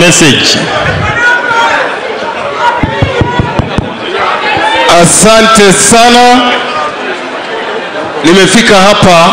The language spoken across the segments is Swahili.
message. Asante sana, nimefika hapa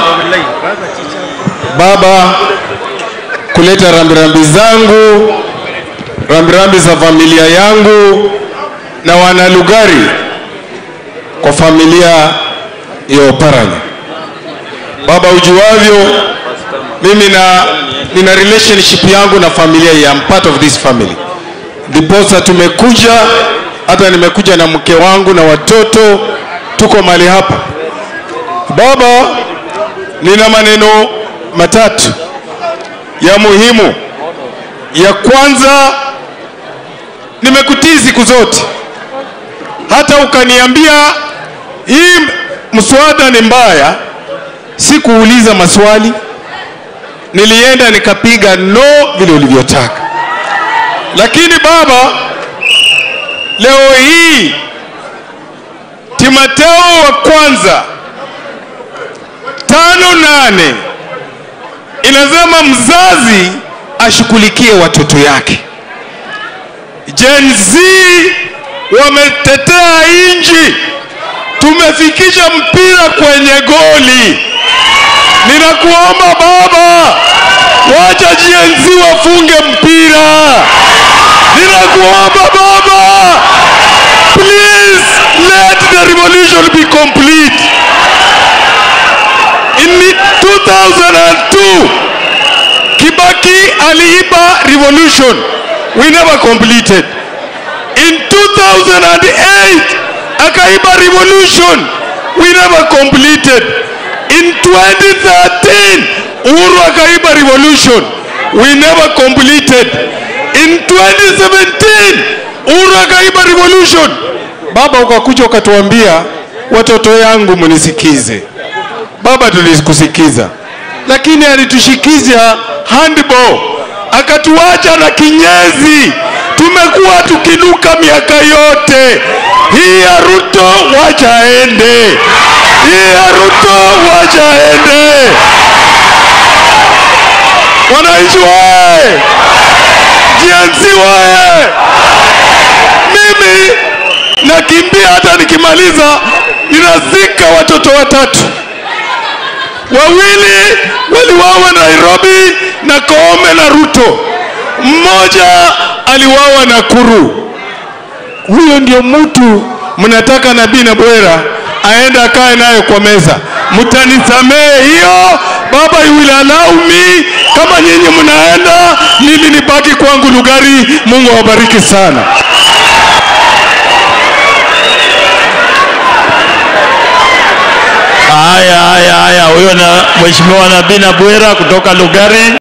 Baba kuleta rambirambi zangu, rambirambi za familia yangu na wanalugari kwa familia ya Oparanya. Baba, ujuavyo mimi na nina relationship yangu na familia hii, I'm part of this family. Ndiposa tumekuja, hata nimekuja na mke wangu na watoto, tuko mahali hapa. Baba, nina maneno matatu ya muhimu. Ya kwanza, nimekutii siku zote, hata ukaniambia hii mswada ni mbaya, sikuuliza maswali, nilienda nikapiga no vile ulivyotaka. Lakini baba, leo hii Timotheo wa kwanza tano nane inasema mzazi ashughulikie watoto yake. Gen Z wametetea nchi, tumefikisha mpira kwenye goli. Ninakuomba baba, wacha Gen Z wafunge mpira. Ninakuomba baba, please let the revolution be complete. In 2002 Kibaki aliiba revolution, we never completed. In 2008 akaiba revolution, we never completed. In 2013 Uhuru akaiba revolution, we never completed. In 2017 Uhuru akaiba revolution. Baba ukakuja ukatuambia, watoto yangu mnisikize. Baba, tulikusikiza, lakini alitushikiza handball, akatuacha na kinyezi. Tumekuwa tukinuka miaka yote. Hii ya Ruto wacha aende, hii ya Ruto wacha aende. Wananchi wae, jinsi wae, mimi nakimbia, hata nikimaliza ninazika watoto watatu wawili waliwawa Nairobi na Koome na Ruto, mmoja aliwawa Nakuru. Huyo ndio mtu mnataka Nabii na Bwera aende akae naye kwa meza. Mtanisamehe hiyo baba, you will allow me. Kama nyinyi mnaenda, mimi nibaki kwangu Lugari. Mungu awabariki sana. Haya, haya, haya, huyo na Mheshimiwa Nabii Nabwera kutoka Lugari.